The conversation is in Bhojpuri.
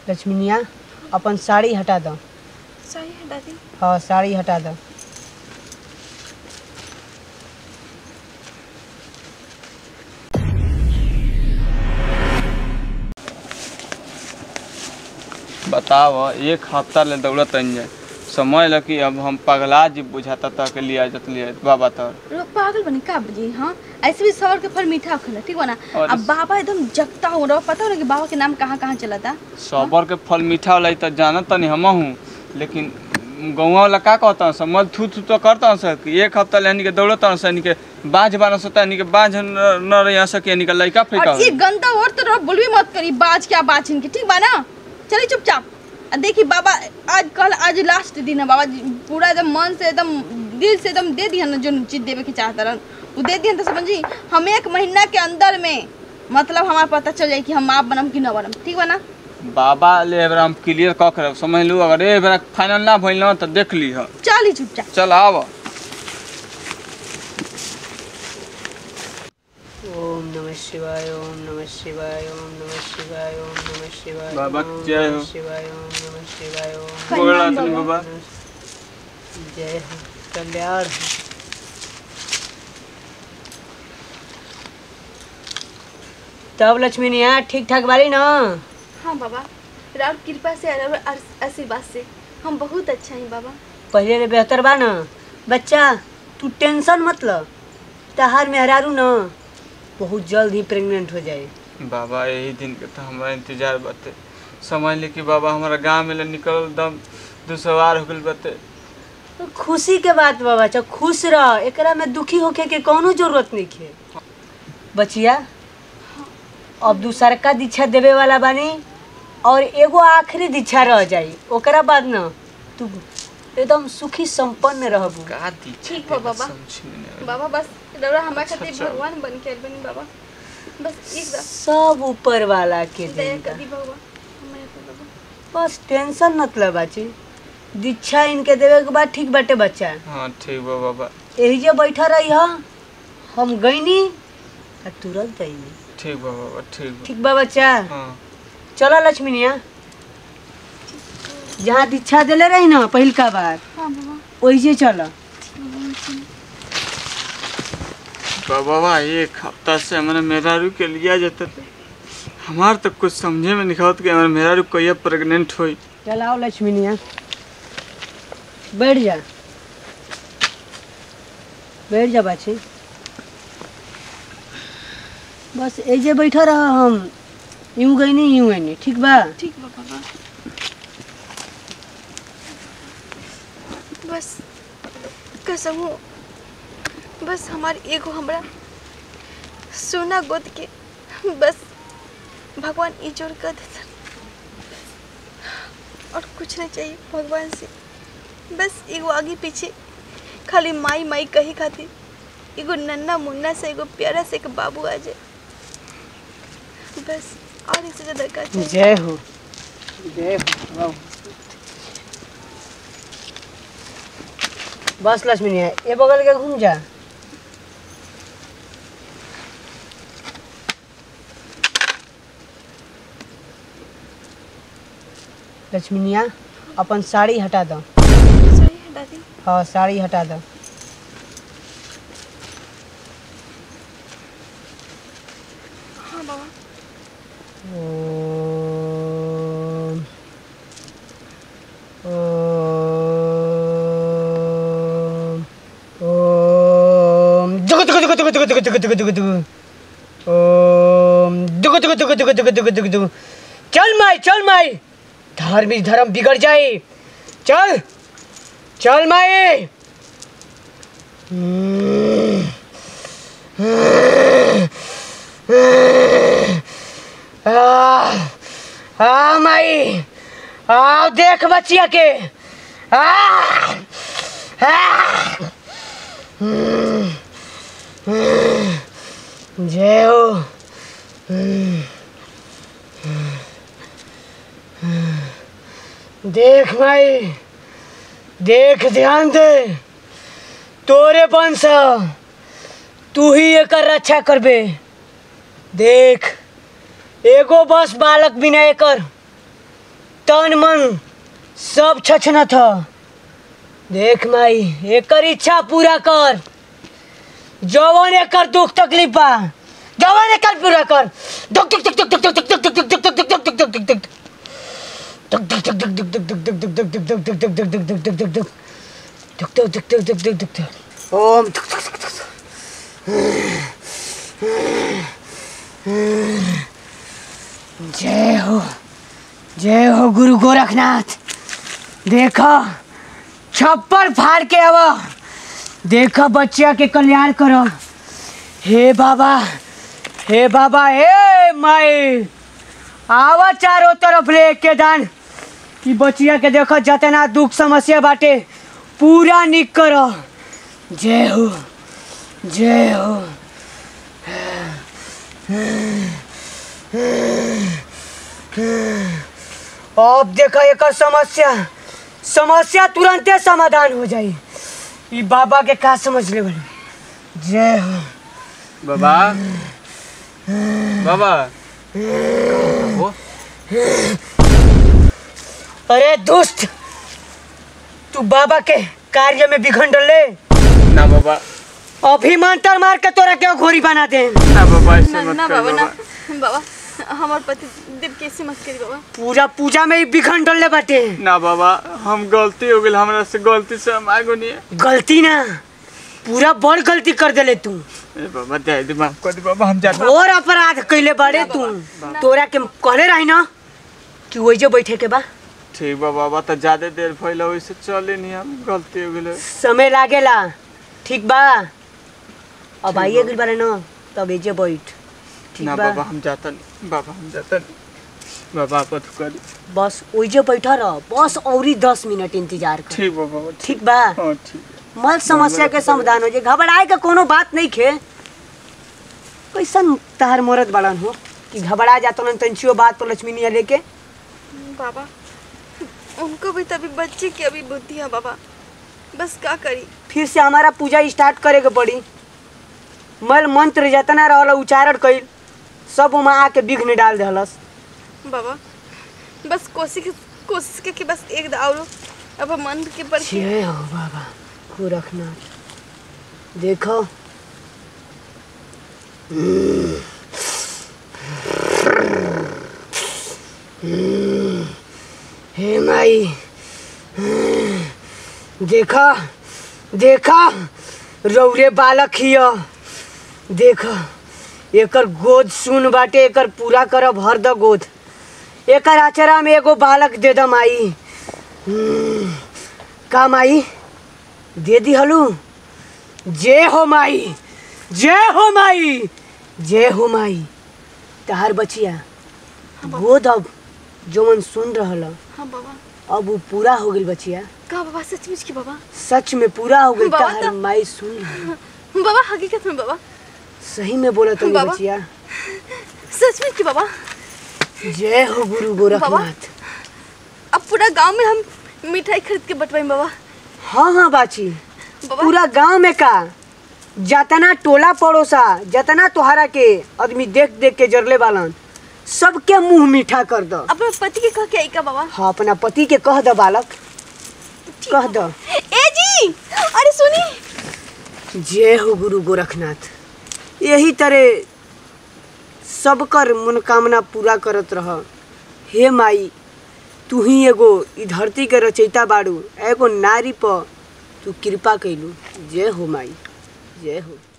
लक्ष्मीनिया अपन साड़ी हटा दो साड़ी हटा दी हाँ साड़ी हटा दो बताव एक हफ्ता ले दौड़त रही जाए समझ ल कि अब हम पगला जी बुझाता तक लिया जत लिया बाबा तर लोग पागल बने का बजी हाँ ऐसे भी सवर के फल मीठा खला ठीक बा ना और अब बाबा एकदम जगता हो रहा पता हो ना कि बाबा के नाम कहाँ कहाँ चला था सबर के फल मीठा होला त जानत तनी हम हूँ लेकिन गौवा वाला का कहता सब मल थू थू तो करता सर कि एक हफ्ता ले यानी के दौड़त सर यानी के बाँझ बारह सौ यानी के बाँझ न न रह सके यानी के लइका फेंका और ये गंदा और तो रहो बोलबी मत करी बाज क्या बाज इनकी ठीक बा ना चलिए चुपचाप आ देखी बाबा आज कल आज लास्ट दिन है बाबा जी पूरा एकदम मन से एकदम दिल से एकदम दे दिया ना जो चीज देवे के चाहता रहन वो दे दिया तो समझी हम एक महीना के अंदर में मतलब हमारा पता चल जाए कि हम आप बनम कि न बनम ठीक बा ना बाबा ले एबरा हम क्लियर कऽ के रख समझ लू अगर ए बेरा फाइनल ना भइल न त देख ली ह चल ही चुपचाप चल आव ओम नमः शिवाय ओम नमः शिवाय ओम नमः शिवाय ओम नमः शिवाय बाबा ओम जय नमः हो। शिवाय ओम नमः शिवाय ओम बोला प्रणाम तनी बाबा। बाबा जय हो कल्याण हो। तब लक्ष्मीनिया ठीक ठाक बारी ना हाँ बाबा राम कृपा से और आर- आशीर्वाद से हम बहुत अच्छा हैं बाबा पहले रे बेहतर बा ना बच्चा तू टेंशन मत ल तहार मेहरारू ना बहुत जल्द ही प्रेग्नेंट हो जाए बाबा यही दिन के तो हमारा इंतजार बाटे समझ ली कि बाबा हमारा गांव में ले निकल दम दुसवार हो गइल बाटे खुशी के बात बा बच्चा खुश रह एकरा में दुखी होके के कौनो जरूरत नहीं है बचिया अब दूसरका दीक्षा देवे वाला बानी और एगो आखिरी दीक्षा रह जाई ओकरा बाद न तू एकदम सुखी संपन्न रहबू का दी ठीक बा बाबा। बाबा बस रौरा हमारे खातिर अच्छा। भगवान बन के आइल बनी बाबा बस एक बार सब ऊपर वाला के दया देन कर दी बाबा हमारे पे बाबा बस टेंशन मतलब बाची दीक्षा इनके देवे के बाद ठीक बाटे बच्चा हाँ ठीक बा बाबा यही जे बैठा रही हा हम गईनी आ तुरंत गईनी ठीक बा बाबा ठीक बा ठीक बा बच्चा हाँ चलो लक्ष्मीनिया जहाँ दीक्षा दिले रही ना पहिलका बार हाँ बाबा वही चलो बा- बाबा एक हफ्ता से हमारे मेहरारू के लिया जाता था हमार तो कुछ समझे में नहीं आवत कि हमारे मेहरारू कहिया प्रेग्नेंट होई चल आओ लक्ष्मीनिया बैठ जा बैठ जा बाछी बस ऐजे बैठा रहा हम यूं गई नहीं यूं गई ठीक बा ठीक बा बाबा बस कसम हो बस हमार एगो हमरा सोना गोद के बस भगवान इजोर कर देता और कुछ नहीं चाहिए भगवान से बस एगो आगे पीछे खाली माई माई कही खातिर एगो नन्ना मुन्ना से एगो प्यारा से एक बाबू आ जाए बस और इससे ज़्यादा का चाहिए जय हो जय हो वाह। बस लक्ष्मीनिया ये बगल के घूम जा लक्ष्मीनिया अपन साड़ी हटा दो साड़ी हटा दी हाँ साड़ी हटा दो हाँ बाबा ओम ओम ओम दुगु दुगु दुगु दुगु दुगु दुगु दुगु दुगु दुगु ओम दुगु दुगु दुगु दुगु दुगु दुगु दुगु दुगु चल माई चल माई धार्मिक धर्म बिगड़ जाए चल चल माई आ आ माई आओ देख बचिया के आ आ हम्म, हम्म, जय हो हम्म, हम्म, देख माई देख ध्यान दे तोरे वंश तू ही एकर रक्षा करबे देख एगो बस बालक बिना एकर तन मन सब छछना था देख माई एकर इच्छा पूरा कर जवन एकर दुख तकलीफ बा जवन एकर पूरा कर दुख दुख दुख दुख दुख दुख दुख दुख दुख दुख दुख दुख दुख दुख दुख ओम जय हो जय हो गुरु गोरखनाथ देखो छप्पर फाड़ के अब देखो बच्चिया के कल्याण करो हे बाबा हे बाबा हे माई आवा चारों तरफ ले के दान कि बचिया के देखो जतना दुख समस्या बाटे पूरा निक करो जय हो जय हो अब देखो एकर समस्या समस्या तुरंते समाधान हो जाई ई बाबा के का समझ ले बड़ी जय हो बाबा बाबा हो अरे दोस्त तू बाबा के कार्य में विघन ले ना बाबा अभी मंत्र मार के तोरा क्यों घोरी बना दे ना बाबा ऐसे ना मत ना कर बाबा ना बाबा बाबा हमार पति देव कैसे मत करी बाबा पूरा पूजा में ही विघन डलले बाटे ना बाबा हम गलती हो गई हमरा से गलती से हम आगो नहीं गलती ना पूरा बड़ गलती कर देले तू ए बाबा दे दे माफ कर दे बाबा हम जाते और अपराध कैले बाड़े तू तोरा के कहले रही ना कि वही बैठे के बा ठीक बा बाबा तो ज्यादा देर फैला वैसे चले नहीं हम गलती हो गई समय लागेला ठीक बा अब आइए गइल बारे ना तब एजे बैठ ठीक ना बा बाबा हम जाता नहीं बाबा हम जाता नहीं बाबा आप तो करी बस ओइजे बैठा रह बस औरी दस मिनट इंतजार कर ठीक बा बाबा ठीक ठीक बा हाँ ठीक मल समस्या के समाधान हो जाए घबराए का कोनो बात नहीं खे कैसन तहार मोरत बड़न हो कि घबरा जाता न तंचियो बात तो लक्ष्मी निया लेके बाबा उनको भी तभी बच्चे की अभी बुद्धि है बाबा बस क्या करी फिर से हमारा पूजा स्टार्ट करे के पड़ी मल मंत्र जतना रहल उच्चारण कइल सब उमा आके विघ्न डाल देहलस बाबा बस कोशिश कोशिश के कि बस एक दाव अब मन के पर के जय हो बाबा गोरखनाथ देखो हे माई देखा देखा रौरे बालक हिय देखा एकर गोद सुन बाटे एकर पूरा करब भर द गोद एकर आचरा में एगो बालक दे द माई का माई दे दी हलू जय हो माई जय हो माई जय हो माई तहार बचिया गोद अब जो मन सुन रहल हाँ बाबा अब वो पूरा हो गई बचिया का बाबा सचमुच की बाबा सच में पूरा हो गई बाबा तहार तो- माई सुन रहल बाबा हकीकत में बाबा सही में बोला तुम बाबा। बचिया सचमुच की बाबा जय हो गुरु गोरखनाथ अब पूरा गांव में हम मिठाई खरीद के बंटवाई बाबा हाँ हाँ बाची बाबा पूरा गांव में का जतना टोला पड़ोसा जतना तोहरा के आदमी देख देख के जरले बालन सबके मुंह मीठा कर दो अपने पति के कह के आई का बाबा हाँ अपना पति के कह दो बालक कह दो ए जी अरे सुनी जय हो गुरु गोरखनाथ यही तरह सबकर मनोकामना पूरा करत रह हे माई तू ही एगो ई धरती के रचयिता बाड़ू एगो नारी पर तू कृपा कैलू जय हो माई जय हो